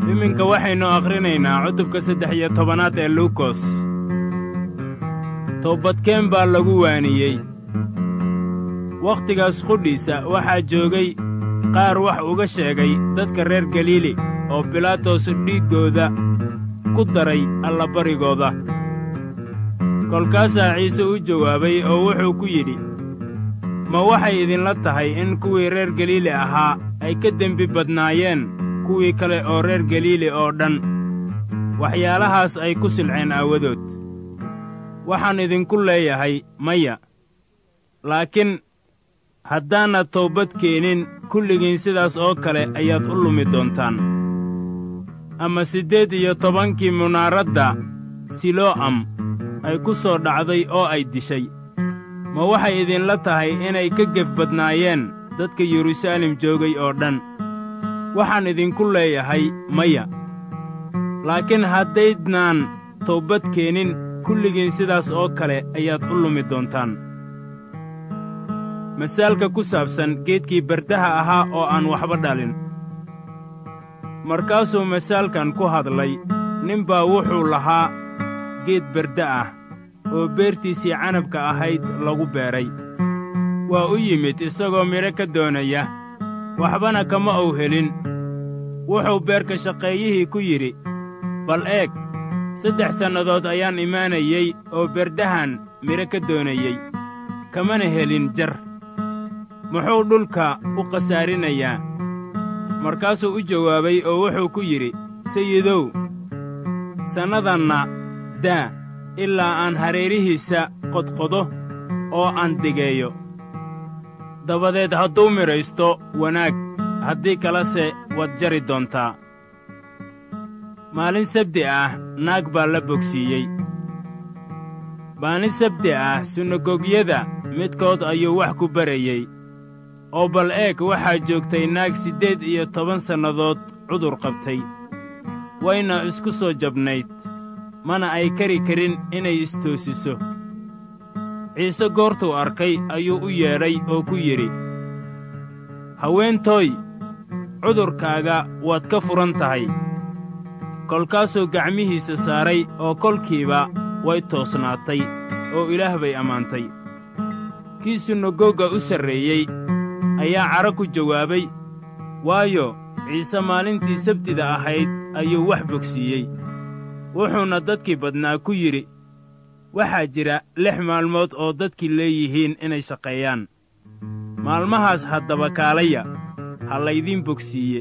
iminka waxaynu akhrinaynaa cutubka saddex iyo tobanaad ee luukos toobadkeen baa lagu waaniyey wakhtigaas qudhiisa waxaa joogay qaar wax uga sheegay dadka reer galiili oo bilaatos dhiiggooda ku daray allabarigooda kolkaasaa ciise u jawaabay oo wuxuu ku yidhi ma waxay idinla tahay in kuwii reer galiili ahaa ay ka dembi badnaayeen kuwii kale oo reer galiili oo dhan waxyaalahaas ay ku silceen aawadood waxaan idinku leeyahay maya laakiin haddaanad toobad keenin kulligiin sidaas oo kale ayaad u lumi doontaan ama siddeed iyo tobankii munaaradda silo'am ay ku soo dhacday oo ay dishay ma waxay idinla tahay inay ka gef badnaayeen dadka yeruusaalem joogay oo dhan waxaan idinku leeyahay maya laakiin haddaydnaan toobad keenin kulligiin sidaas oo kale ayaad u lumi doontaan masaalka ku saabsan geedkii bardaha ahaa oo aan waxba dhalin markaasuu masaalkan ku hadlay nin baa wuxuu lahaa geed barda ah oo beertiisii canabka ahayd lagu beeray waa u yimid isagoo midho ka doonaya waxbana kama uu helin wuxuu beerka shaqeeyihii ku yidhi bal eeg saddex sannadood ayaan imaanayey oo berdahan midho ka doonayey kamana helin jar muxuu dhulka u khasaarinayaa markaasuu u jawaabay oo wuxuu ku yidhi sayidow sannadanna daa ilaa aan hareerihiisa qodqodo oo aan degeeyo dabadeed hadduu midhaysto wanaag haddii kalese waad jari doontaa maalin sabdi ah naag baa la bogsiiyey maalin sabdi ah sunagogyada midkood ayuu wax ku barayey oo bal eeg waxaa joogtay naag siddeed iyo toban sannadood cudur qabtay wayna isku soo jabnayd mana ay kari karin inay istoosiso ciise goortuu arkay ayuu u yeedhay oo ku yidhi haweentooy cudurkaaga waad ka furan tahay kolkaasuu gacmihiisa saaray oo kolkiiba way toosnaatay oo ilaah bay ammaantay kii sunagoga u sarreeyey ayaa cadho ku jawaabay waayo ciise maalintii sabtida ahayd ayuu wax bogsiiyey wuxuuna dadkii badnaa ku yidhi waxaa jira lix maalmood oo dadkii leeyihiin inay shaqeeyaan maalmahaas haddaba kaalaya ha laydiin bogsiiye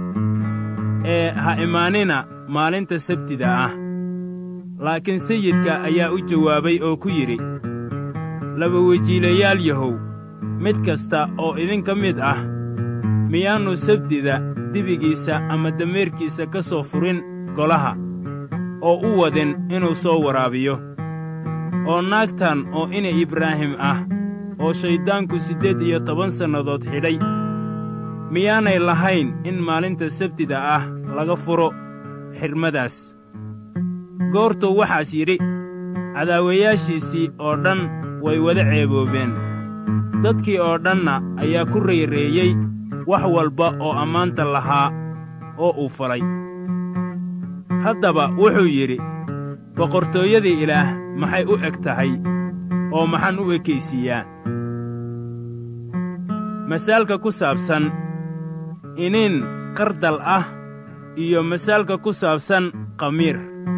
ee ha imaanina maalinta sabtida ah laakiin sayidka ayaa u jawaabay oo ku yidhi laba wejiilayaal yahow mid kasta oo idinka mid ah miyaannu sabtida dibigiisa ama dameerkiisa ka soo furin golaha oo u wadin inuu soo waraabiyo oo naagtan oo ina ibraahim ah oo shayddaanku siddeed iyo toban sannadood xidhay miyaanay lahayn in maalinta sabtida ah laga furo xidhmadaas goortuu waxaas yidhi cadaawayaashiisii oo dhan way wada ceeboobeen dadkii oo dhanna ayaa ku rayreeyey wax walba oo ammaanta lahaa oo uu falay haddaba wuxuu yidhi boqortooyadii ilaah maxay u eg tahay oo maxaan u ekaysiiyaa masaalka ku saabsan iniin qardal ah iyo masaalka ku saabsan qamiir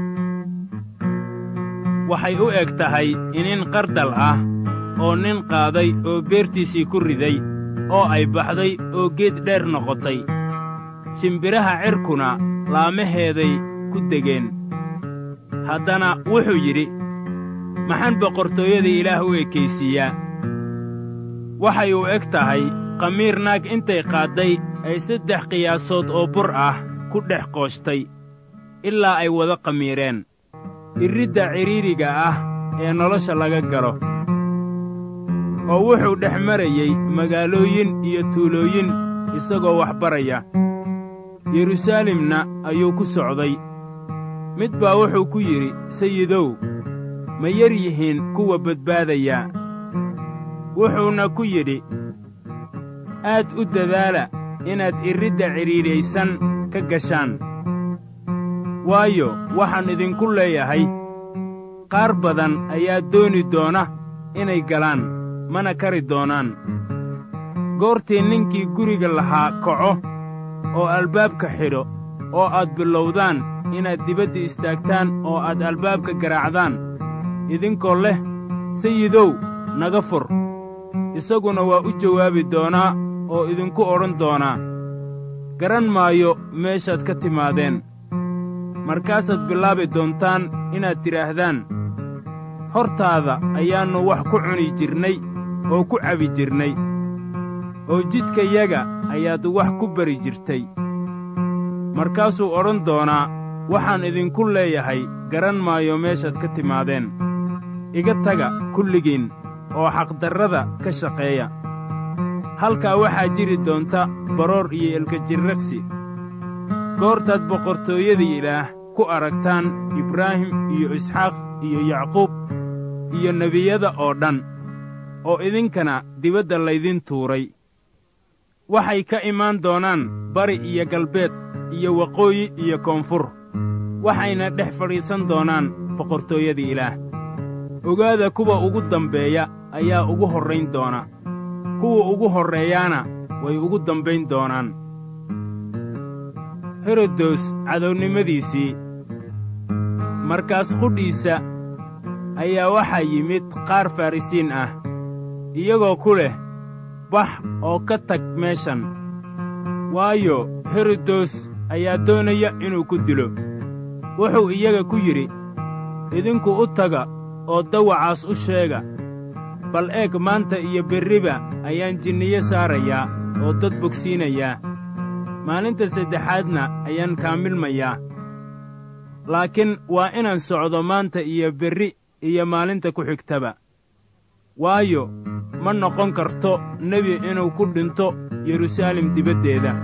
waxay u eg tahay iniin qardal ah oo nin qaaday oo beertiisii ku riday oo ay baxday oo geed dheer noqotay shimbiraha cirkuna laamaheeday ku degeen haddana wuxuu yidhi maxaan boqortooyada ilaah u ekaysiiyaa waxay u eg tahay qamiir naag intay qaadday ay saddex qiyaasood oo bur ah ku dhex qooshtay ilaa ay wada qamiireen irridda cidhiidriga ah ee nolosha laga galo oo wuxuu dhex marayey magaalooyin iyo tuulooyin isagoo wax baraya yeruusaalemna ayuu ku socday mid baa wuxuu ku yidhi sayidow ma yar yihiin kuwa badbaadaya wuxuuna ku yidhi aad u dadaala inaad irridda cidhiidhaysan ka gashaan waayo waxaan idinku leeyahay qaar badan ayaa dooni doona inay galaan mana kari doonaan goortii ninkii guriga lahaa kaco oo albaabka xidho oo aad bilowdaan inaad dibadda istaagtaan oo aad albaabka garaacdaan idinkoo leh sayidow naga fur isaguna waa u jawaabi doonaa oo idinku odhan doonaa garan maayo meeshaad ka timaadeen markaasaad bilaabi doontaan inaad tidhaahdaan hortaada ayaannu wax ku cuni jirnay oo ku cabi jirnay oo jidkayaga ayaad wax ku bari jirtay markaasuu odhan doonaa waxaan idinku leeyahay garan maayo meeshaad ka timaadeen iga taga kulligiin oo xaqdarrada ka shaqeeya halkaa waxaa jiri doonta baroor iyo ilkajirragsi goortaad boqortooyada ilaah ku aragtaan ibraahim iyo isxaaq iyo yacquub iyo nebiyada oo dhan oo idinkana dibadda laydin tuuray waxay ka imaan doonaan bari iyo galbeed iyo waqooyi iyo koonfur waxayna dhex fadhiisan doonaan boqortooyada ilaah ogaada kuwa ugu dambeeya ayaa ugu horrayn doona kuwa ugu horreeyaana way ugu dambayn doonaan herodos cadownimadiisii markaas qudhiisa ayaa waxaa yimid qaar farrisiin ah iyagoo ku leh bax oo ka tag meeshan waayo herodos ayaa doonaya inuu ku dilo wuxuu iyaga ku yidhi idinku u taga oo dawacaas u sheega bal eeg maanta iyo berriba ayaan jinniye saarayaa oo dad bogsiinayaa maalinta saddexaadna ayaan kaamilmayaa laakiin waa inaan socdo maanta iyo berri iyo maalinta ku xigtaba waayo ma noqon karto nebi inuu ku dhinto yeruusaalem dibaddeeda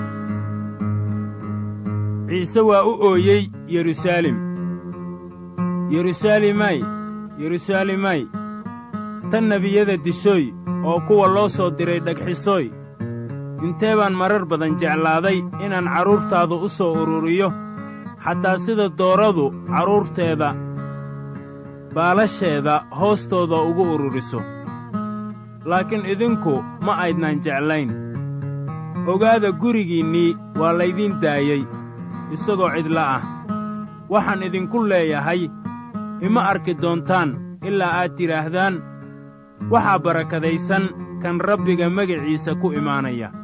ciise waa u ooyey yeruusaalem yeruusaalemay yeruusaalemay tan nebiyada dishooy oo kuwa loo soo diray dhagxisooy intee baan marar badan jeclaaday inaan carruurtaadu u soo ururiyo xataa sida dooradu carruurteeda baalasheeda hoostooda ugu ururiso laakiin idinku ma aydnaan jeclayn ogaada gurigiinnii waa laydiin daayey isagoo cidla ah waxaan idinku leeyahay ima arki doontaan ilaa aad tidhaahdaan waxaa barakadaysan kan rabbiga magaciisa ku imaanaya